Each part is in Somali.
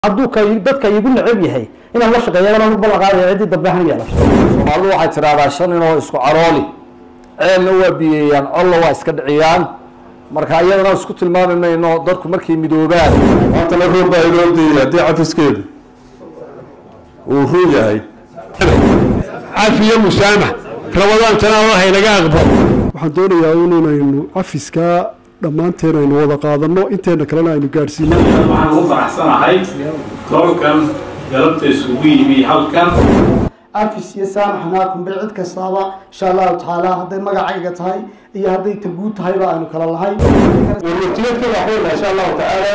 hadduu ka dadka igu necab yahay inaan la shaqeeyo aan bal qaadaya ciddii dambe han yeelasho soomaalidu waxay tidhahdaa shan inoo isku carooli ceelna waa biyeeyaan colla waa iska dhiciyaan marka iyadana isku tilmaami mayno dadku markay midoobaan maantana roob baa inoo diiyay haddii cafiskeedu uu run yahay cafiyo musaamax rabadaantana allahay naga aqbal waxaan doonayaa un inaynu cafiskaa dhammaanteen aynu wada qaadanno inteena kalena aynu gaadhsiino waxaan ugu faraxsanahay tobankan galabta isugu yimi halkan afis iyo saamaxnaa kunbay cid kastaaba insha allahu tacaala hadday magacayga tahay iyo hadday taguud tahayba aanu kala lahay warwartiyeedka waxweyna insha allahu tacaala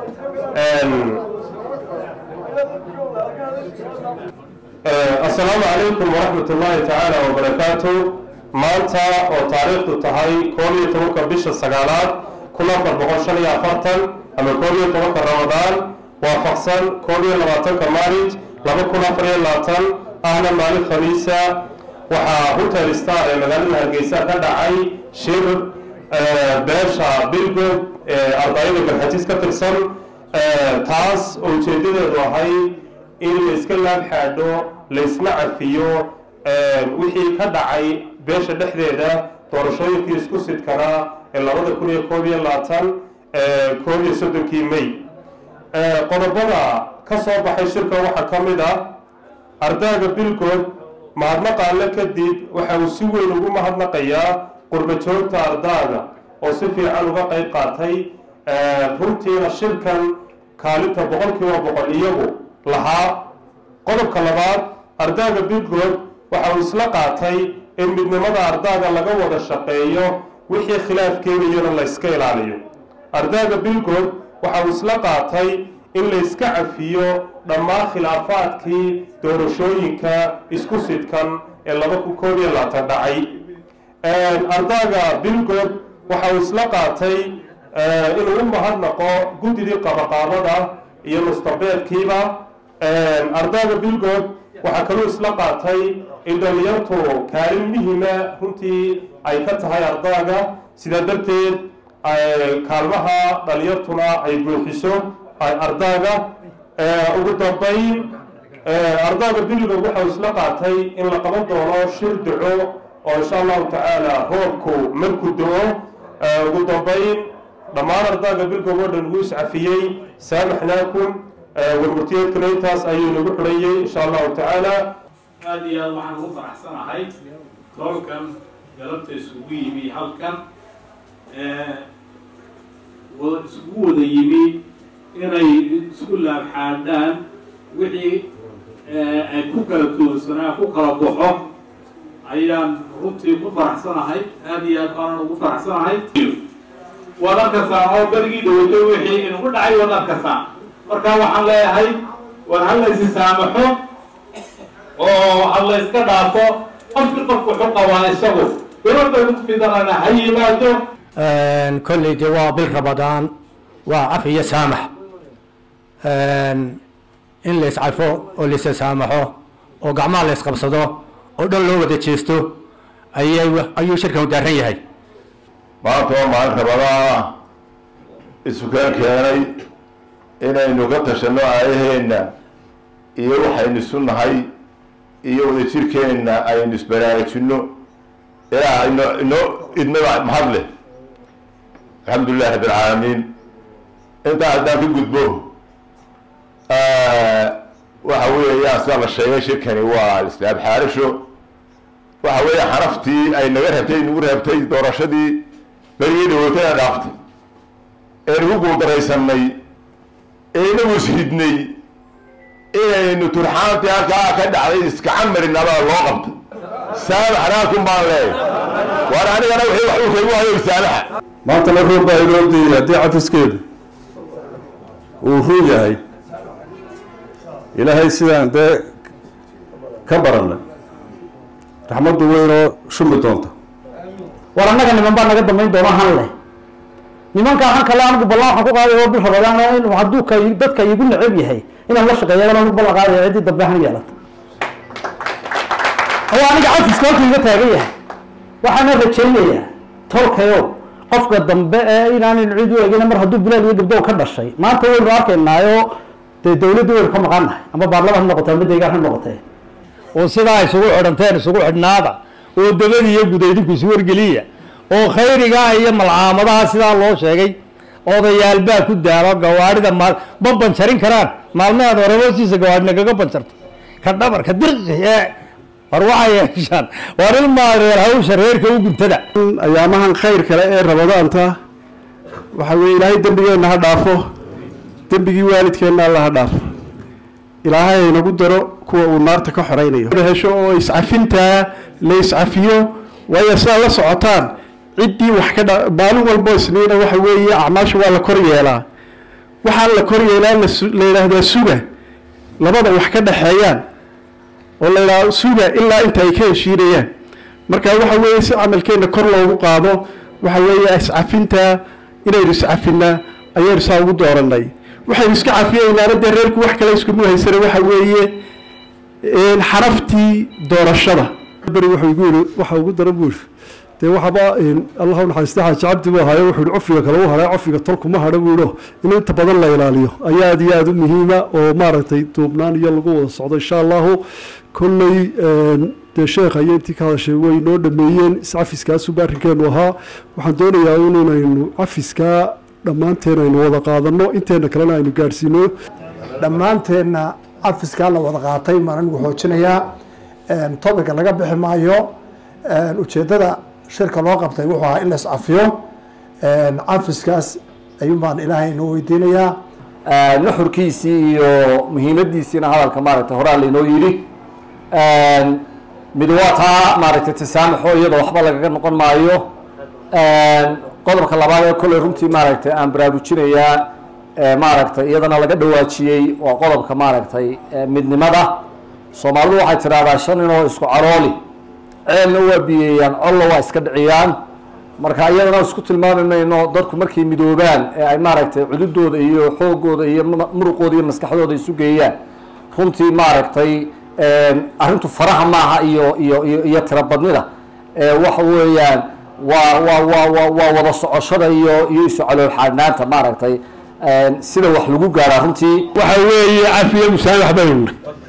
assalaamu calaykum waraxmat ullaahi tacaala wabarakaatu maanta oo taariikhdu tahay koob iyo tobanka bisha sagaalaad kun afar boqol shan iyo afartan ama koob iyo tobanka ramadaan waafaqsan koob iyo labaatanka maarij laba kun afar iyo labaatan ahna maalin khamiisa waxaa hotel star ee magaalada hargeysa ka dhacay shir beesha bilgood ee ardayda garxajis ka tirsan taas oo ujeedadeedu ahay in la iska laab xaadho laysna cafiyo wixii ka dhacay beesha dhexdeeda doorashooyinkii isku sidkanaa ee labada kun iyo koob iyo labaatan koob iyo soddonkii may qodobada ka soo baxay shirka waxaa ka mid ah ardaaga bilgood mahadnaqaale kadib waxa uu si weyn ugu mahadnaqayaa qurba joogta ardaaga oo si fiican uga qayb qaatay runtiina shirkan kaalinta boqolkiiba boqol iyagu lahaa qodobka labaad ardaaga bilgood waxa uu isla qaatay in midnimada ardaaga laga wada shaqeeyo wixii khilaaf keenayona la yska ilaaliyo ardaaga bilgood waxa uu isla qaatay in la yska cafiyo dhammaan khilaafaadkii doorashooyinka isku sidkan ee laba kun koob iyo labaatan dhacay ardaaga bilgood waxa uu isla qaatay inuu u mahadnaqo guddidii qabaqaabada iyo mustabeedkiiba ardaaga bilgood waxaa kaluu isla qaatay in dhalinyartu kaalin muhima runtii ay ka tahay ardaaga sidaa darteed kaalmaha dhalinyartuna ay buuxiso ardaaga ugu dambayn ardaaga bilgood waxau isla qaatay in la qaban doono shir duco oo insha allahu tacaala roobku marku do-o ugu dambayn dhammaan ardaaga bilgood oo dhan wuu iscafiyey saamaxnaakum warmurtiyeedkana intaas ayuu nagu xurayey insha allahu tacaala aada iyo aada waxaan ugu faraxsanahay tobankan galabta isugu yimi halkan wada isugu wada yimi inay isku laabxaadhaan wixii ay ku kala toorsanaa ku kala baxo ayaan runtii ku faraxsanahay aada iyo aad baanan ugu faraxsanahay waad arkasaan oo berigii dhawatay wixii inugu dhacay waad arkasaan marka waxaan leeyahay war ha laysi saamaxo oo ha la yska dhaafo qofki qofku wuxuu qabaa isagu gabadha ugu fidanana ha yimaado kolley dee waa bil ramadaan waa caf iyo saamax in la iscafo oo laisa saamaxo oo gacmaha la isqabsado oo dhan loo wada jeesto ayay ayuu shirkan u daaran yahay maanta waa maalin rabadaana isukeen keenay inaynu ka tashanno aayaheenna iyo waxaynu isu nahay iyo wadajirkeenna aynu isbaraarujinno ilaa ino inoo idmada mahad leh alxamdu lilahi rabi alcaalamiin intaa haddaan ka gudbo waxa weeyaan sida la sheegay shirkani waa islaam xaarasho waxa weeya xanaftii ay naga rabtay nagu reebtay doorashadii berigii dhawootana dhaaftay ee nagu guuldaraysanay ee inagu isridnay inaynu turxaantii halkaa ka dhacday iskacan marin abaa loo qabtay saamaxnaakum baan leeyahy waar anigana wixii wax uu kagu hayo saamaxa maantana roob baa inoo diiyay haddii cafiskeedu uu run yahay ilaahay sidaan dee ka baranay raxmaddu weynoo shumi doonta war annaga niman baa naga dambayn doona han leh nimankaa han kale anigu ballan waxaan ku qaaday oo bil rabadaan in hadduu ka dadka igu necab yahay inaan la shaqeeyo aan bal qaadaya ciddii dambe han yeelata oo aniga cafiska halkuu iga taagan yahay waxaana rajaynayaa tolkayo qofka dambe ee inaanan cid u egin mar hadduu bilaal iyo gabdhow ka dhashay maanta waynu arkaynaayo dee dawladdu waynu ka maqan nahay ama baarlamaan ha noqotee ama deegaan ha noqotee oo sidaa isugu xidhanteen isugu xidhnaada oo dabadi iyo gudaydinku isu wargeliya oo khayrigaa iyo malcaamadaha sidaa loo sheegay odayaal baa ku daalo gawaarida maal ma banjarin karaan maalmahaad hore hoostiisa gawaarina kaga banjarta ka dhabarka dirqi ee war waxay yeeshaan war ilmaa reer hawsha reerka u guntada ayaamahan khayr kale ee rabadaanta waxa weeye ilaahay dembigeenna ha dhaafo dembigii waalidkeenna alla ha dhaafo ilaahay haynagu daro kuwa uu naarta ka xoraynayo hesho oo iscafintaa la iscafiyo waayo sidaa la socotaan ciddii wax ka dha maalin walbo isniina waxa weeye acmaasha waa la kor yeelaa waxaa la kor yeelaa lasu- la yidhaahdaa suga labada wax ka dhaxeeyaan oo la yidhaahdo suga ilaa inta ay ka heshiinayaan marka waxa weeye si camalkeenna kor loogu qaado waxa weeye iscafinta inaynu iscafinaa ayaynu saa ugu dooranay waxaynu iska cafiyeynaana dee reerku wax kale iskuma haysana waxa weeye een, xaraftii doorashada beri wuxuu igu yidhi waxa ugu daran buu yidhi dee waxaba een, allah u naxariista xaaji cabdi buu ahayo wuxuu yidhi cofiga kale u haray cofiga tolkuma hadha buu yidhi in inta badan la ilaaliyo ayaa aad iyo aada u muhiima oo maaragtay duubnaan iyo lagu wada socdo insha allahu kolley een, dee sheekha iyo intii ka hadashay way noo dhameeyeen iscafiskaasuba arrinkeenu ahaa waxaan doonayaa inaynu cafiskaa dhammaanteen aynu wada qaadano inteena kalena aynu gaadhsiino dhammaanteenna cafiskaa la wada qaatay maan anigu xoojinayaa topica laga bixi maayo ujeeddada shirka loo qabtay wuxuu ahaa in la iscafiyo cafiskaas ayuun baan ilaahay inoo weydiinayaa nuxurkiisii iyo muhiimadiisiina hadalka maaragtay horaa lainoo yidhi mid waa taa maaragtay tasaamuxo iyadoo waxba lagaga noqon maayo qodobka labaad ee kolley runtii maaragtay aan baraarujinayaa ee maaragtay iyadana laga dhawaajiyey waa qodobka maaragtay ee midnimada soomaalidu waxay tidhahdaa shan ninoo isku carooli ceelna waa biyeeyaan colla waa iska dhiciyaan marka iyadana isku tilmaami mayno dadku markay midoobaan ee ay maaragtay cududooda iyo xoogooda iyo mu- muruqooda iyo maskaxdooda isu geeyaan runtii maaragtay arrintu faraha maaha iyo iyo iyo iyo tirabadnida ee waxa weeyaan waa waa waa waa waa wada socoshada iyo iyo isu calool xaadhnaanta maaragtay sida wax lagu gaaraa runtii waxa weeye cafiye musaamax baynu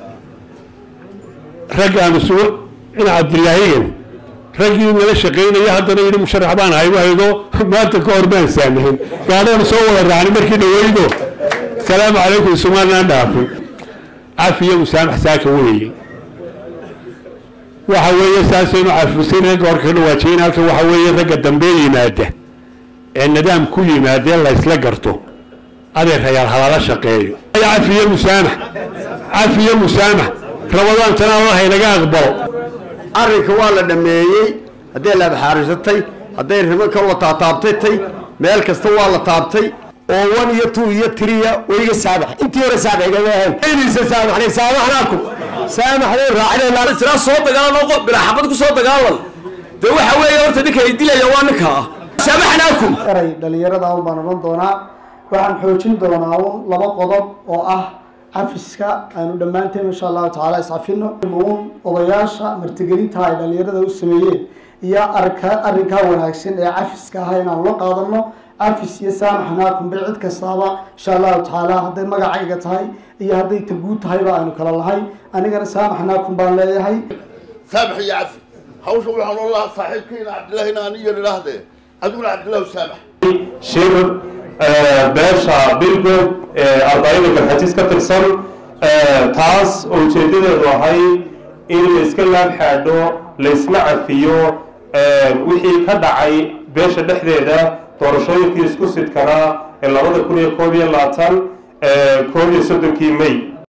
rag aan isugu in cabdilaahigan raggii nala shaqaynaya haddana yidhi musharax baan ahay wahaydo maanta ka hor baan saamahin gaadhaan soo wada raacnay markii dhaweydo salaamu calaykum sumaanaan dhaafin cafiye musaamax saaka weeye waxa weeye saasaynu cafisin ragga hor ka dhawaajiyen halkan waxa weeye ragga dambe yimaada ee nidaam ku yimaadee la isla garto adeer rayaal halala shaqeeyo cafiye musaamax cafiye musaamax rabadaantana allah inaga aqbalo arrinka waa la dhammeeyey hadday laabxaarisatay hadday rimo ka la taataabtatay meel kasta waa la taabtay oo one iyo two iyo tiriya wayga saamax intii hore saamaxigama ahayn aydiisa saamaxnay saamaxnaakum saamaxnay raacinayna siraa soo dagaalan oo bilaa xabad ku soo dagaalan dee waxa weeye horta ninka ay dilaya waa ninka ah saamaxnaakum eray dhalinyarada un baan odhan doonaa waxaan xoojin doonaa un laba qodob oo ah cafiska aanu dhammaanteen insha allahu tacaala iscafino un odayaasha martigelinta ay dhalinyarada u sameeyeen iyo arka arrinkaa wanaagsan ee cafiska ah inaanu la qaadano cafis iyo saamaxnaakum bay cid kastaaba insha allahu tacaala hadday magacayga tahay iyo hadday taguud tahayba aanu kala lahay anigana saamaxnaakum baan leeyahay سامح يا عفي حوش وحن الله صاحبكين عبد الله هنا نية للهدى أقول عبد الله سامح shir eh, beesha bilgob ee ardayda garxatiis ka tirsan eh, taas oo ujeedadeedu ahay in la iska laab xaadho la isna cafiyo eh, wixii ka dhacay beesha dhexdeeda doorashooyinkii isku sidkanaa ee labada kun iyo koob iyo labaatan koob iyo soddonkii may